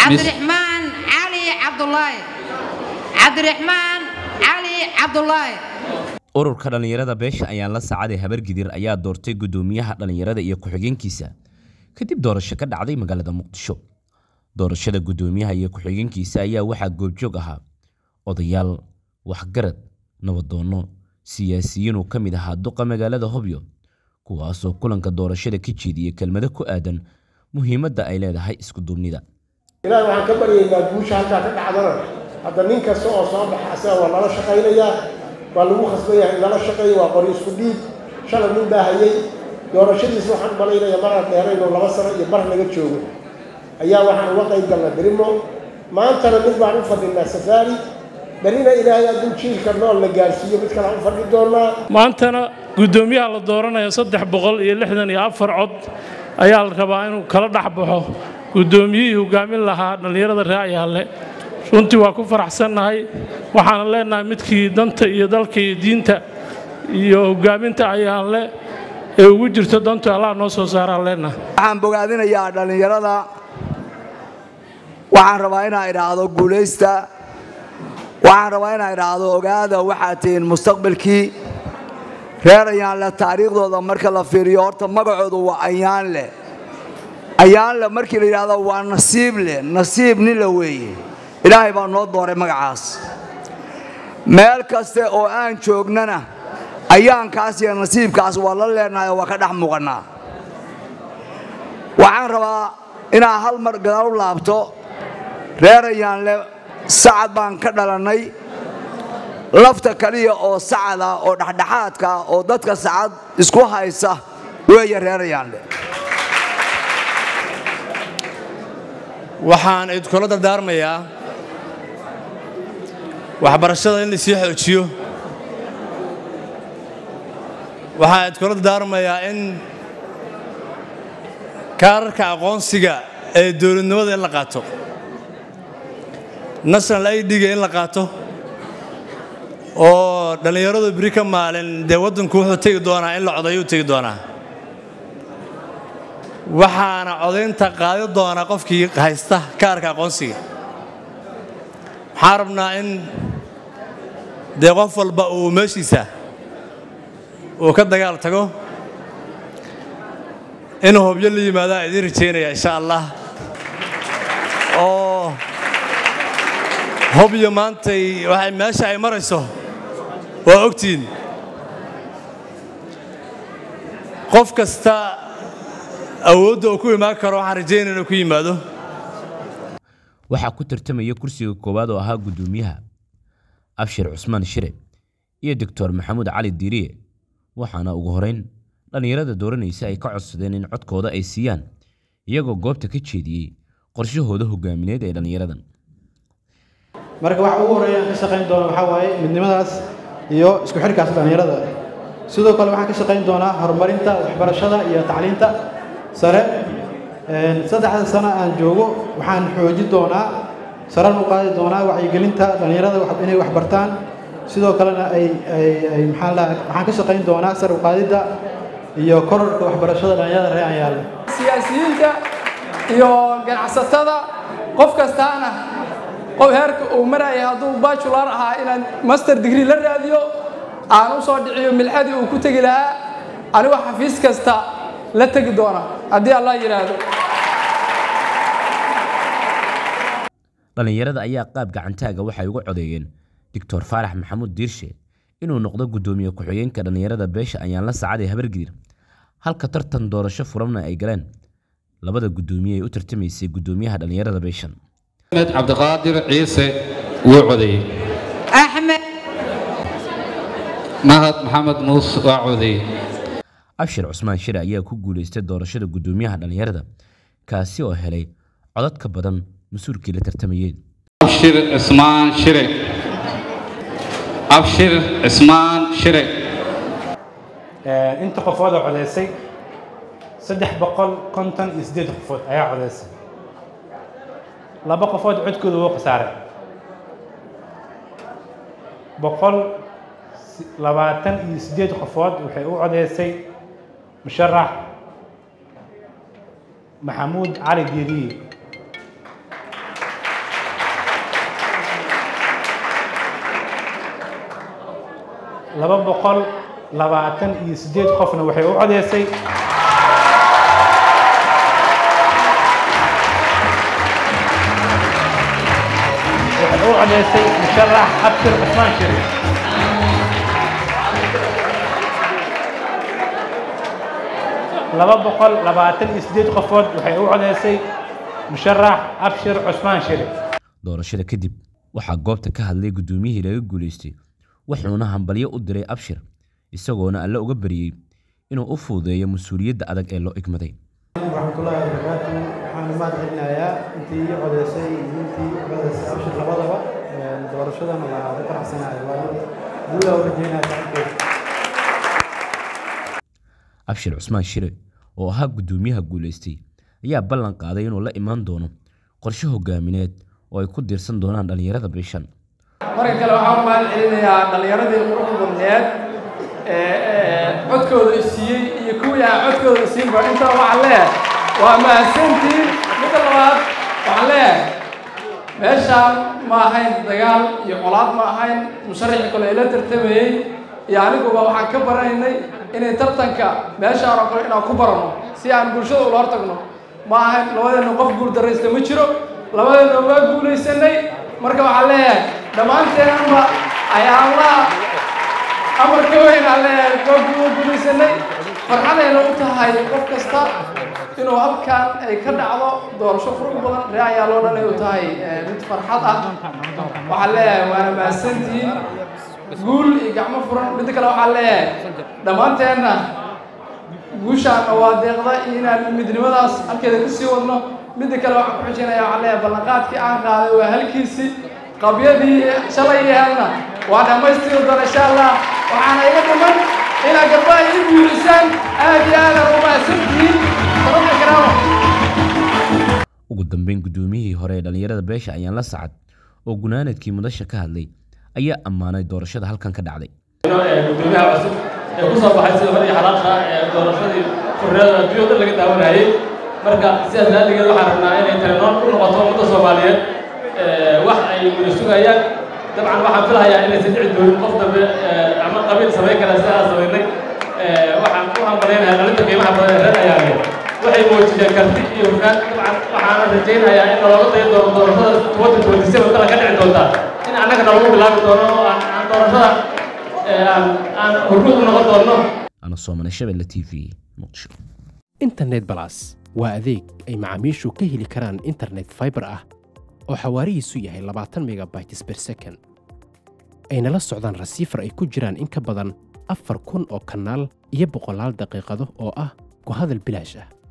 cabdiraxmaan cali cabdulaahi cabdiraxmaan cali cabdulaahi ururka dhallinyarada beesha ayaan la saacaday habargidir ayaa doortay guddoomiyaha dhallinyarada iyo ku-xigeenkiisa kadib doorasho ka dhacday magaalada muqdisho doorashada guddoomiyaha iyo ku-xigeenkiisa ayaa waxaa goobjoog ahaa odayaal waxgarad nabadoonno siyaasiyiin uu ka mid ahaa duqa magaalada hobyo kuwaasoo kulanka doorashada ka jeediyey kelmado ku aadan muhiimadda ay leedahay isku duubnida ilaahay waxaan ka baryaynaa guusha halkaa ka dhacdana hadda nin kasta oo soo baxa asaga waa lala shaqaynayaa waa lagu khasbayahay in lala shaqeeyo waa qori isku dhiib shalay nin baa hayay doorashadiisa waxaan malaynaya maraan dheeraynoo laba sano iyo bar laga joogo ayaa waxaan uga qayb galnay berimo maantana mid baan u fadhinaa safaari berina ilaahay hadduu jiilka nool la gaarsiiyo mid kale aan u fadhi doonaa maantana guddoomiyaha la dooranayo saddex boqol iyo lixdan iyo afar cod ayaa la rabaa inuu kala dhex baxo guddoomiyihii hogaamin lahaa dhallinyarada raacyaale runtii waa ku faraxsannahay waxaana leenahay midkii danta iyo dalka iyo diinta iyo hogaaminta ayaan le ee ugu jirto dantu allah noo soo saaraan leenahay waxaan bogaadinayaa dhallinyarada waxaan rabaa inaa idhaahdo guulaysta waxaan rabaa inaa idhaahdo ogaada waxaad tihiin mustaqbalkii reer ayaanle taariikhdooda marka la fiiriyo horta magacoodu waa ayaanle ayaanle markii la yidhaahdo waa nasiib leh nasiib nin la weeye ilaahay baa noo dooray magacaas meel kaste oo aan joognana ayaankaas iyo nasiibkaas waa la leenahay oo waa ka dhex muuqannaa waxaan rabaa inaa hal mar gadaal u laabto reer ayaanle sacad baan ka dhalannay lafta kaliya oo sacada oo dhexdhexaadka oo dadka sacad isku haysa weeye reer ayaanle waxaan idinkula dardaarmayaa waxbarashada in lasii xoojiyo waxaan idinkula dardaarmayaa in kaararka aqoonsiga ee dowladnimada in la qaato national idga in la qaato oo dhallinyaradu beri ka maalin dee waddanku wuxuu tegi doonaa in la codayuu tegi doonaa waxaana codaynta qaadi doonaa qofkii haysta kaarka aqoonsiga waxaan rabnaa in dee qof walba uu meeshiisa uu ka dagaal tago inuu hobyo la yimaadaan idiin rajaynaya insha allah oo hobyo maantay waxay meesha ay marayso waa ogtihiin qof kasta awoodda uu ku imaan karo waxaan rajaynaya inuu ku yimaado waxaa ku tartamaya kursiga koowaad oo ahaa guddoomiyaha abshir cusmaan shire iyo doctor maxamuud cali diiriye waxaana ugu horeyn dhallinyarada dooranaysa ay ka codsadeen in codkooda ay siiyaan iyagoo goobta ka jeediyey qorshahooda hogaamineed ee dhallinyaradan marka waxa ugu horreeya aan ka shaqayn doono waxaa waaye midnimadaas iyo isku xidhkaas dhallinyarada sidoo kale waxaan ka shaqayn doonaa horumarinta waxbarashada iyo tacliinta sare saddexda sano aan joogo waxaan xoojin doonaa saran u qaadi doonaa wacyigelinta dhallinyarada inay wax bartaan sidoo kalena ay ay maxaa la waxaan ka shaqayn doonaa sar u qaadidda iyo kororka waxbarashada dhallinyarada reer ayaale siyaasiyiinta iyo ganacsatada qof kastaana qof heerka uu maraya hadduu bajular ahaa inaan master degree la raadiyo aan u soo dhiciyo milxadii uu ku tegi lahaa anigoo xafiis kasta la tegi doona haddii allah yidhaahdo dhallinyarada ayaa qaab gacantaaga waxay uga codeeyeen doctor faarax maxamuud diirshe inuu noqdo guddoomiye ku-xigeenka dhallinyarada beesha ayaan la saacaday habargidir halka tartan doorasho furanna ay galeen labada guddoomiye ee u tartamaysay guddoomiyaha dhallinyarada beeshan axmed cabdiqaadir ciise wuu codeeyey axmed mahad maxamed muus waa codeeyey abshir cusmaan shire ayaa ku guulaystay doorashada guddoomiyaha dhallinyarada kaasi oo helay codad ka badan mas-uulkii la tartamayey abshir cismaan shire abshir cismaan shire inta qofood oo codaysay saddex boqol konton iyo siddeed qofood ayaa codaysay laba qofood codkooda wuu khasaaray boqol labaatan iyo siddeed qofood waxay u codaysay musharax maxamuud cali diiriye laba boqol labaatan iyo siddeed qofna waxay u codeysay waxay u codeysay musharax abshir cusmaan shariif laba boqol labaatan iyo siddeed qofood waxay u codeysay musharax abshir cusmaan shariif doorashada kadib waxaa goobta ka hadlay guddoomiyihii laga guulaystay wuxuuna hambalyo u diray abshir isagoona alle uga baryey inuu u fududeeyo mas-uuliyadda adag ee loo igmaday waraxmatullaahi wabarakaatu waxaan mahad celinayaa intii ii codeysay iyo intii u codeysay abshir labadaba doorashadan waa ku faraxsanahay waa guulaa u rajeynaya saaxiibkeed abshir cusmaan shire oo ahaa guddoomiyaha guulaystay ayaa ballan qaaday inuu la imaan doono qorshe hogaamineed oo ay ku diirsan doonaan dhallinyarada bishan marka kale waxaan u mahad celinayaa dhallinyaradii quruxda badneed ee codkooda isiiyey iyo kuwii aan codkooda isiinba intaba waxaan leeyahay waa mahadsantiin midda labaad waxaan leeyahay meeshaan ma ahayn dagaal iyo colaad ma ahayn musharaxii kale ila tartamayey iyo aniguba waxaan ka baranaynay inay tartanka meeshaan oo kale inaan ku barano si aan bulshada ula hortagno ma ahayn labadeenna qof guul darraysta ma jiro labadeenna waa guulaysanay marka waxaan leeyahay dhammaanteenanba ayaanlaha amarka weyn aan leeyahay waa guulaysanay farxadayna u tahay qof kasta inuu halkan ay ka dhacdo doorasho qurux badan ree ayaa loo dhanay u tahay mid farxad ah waxaan leeyahay waana mahadsantihiin guul iyo gacmo furan midda kale waxaan leeyahay dhammaanteenna guushaana waa deeqda iyo inaan midnimadaas halkeeda ka sii wadno midda kale waxaan ku xijinaya waxaan leeyahay ballanqaadkii aan qaaday waa halkiisii qabyadii shalay iyo helna waa dhammaystiri doona insha allah waxaana iga dhiman inaad gabdhaha ii guulisaan aad iyo aadan u mahadsantihiin sababta karaama ugu dambeyn guddoomiyihii hore ee dhallinyarada beesha ayaan la sacad oo gunaanadkii mudasha ka hadlay ayaa ammaanay doorashada halkan ka dhacday gudoomiyaha cusub ee ku soo baxay sida hore iyo xalaasha ee doorashadii xurriyada adduunya dhan laga daawanayay marka sidaas laaligeed waxaan rabnaa inay talenoon u noqoto ummadda soomaaliyeed wax ay wada sugayaan dabcan waxaan filahayaa inaysan dhici doonin qof dambe ama qabiil samayn kara sida aan samaynay waxaan u hambalaynayaa dhalinta qiimaha badan ee reer ayaale waxay muujiyeen karti iyo hufnaan dabcan waxaana rajaynayaa in nalooga dayan doono doorashada twenty twenty seven kala ka dhici doonta in annaga nalagu bilaabi doono oo aan aan doorashada aan aan hormuud u noqon doono ana soomane shabelle t v muqdisho internet balas waa adeeg ay macaamiishu ka heli karaan internet fiber ah oo xawaarihiisu yahay labaatan megabytes per second ayna la socdaan rasiifar ay ku jiraan in ka badan afar kun oo kanaal iyo boqolaal daqiiqado oo ah ku hadal bilaash ah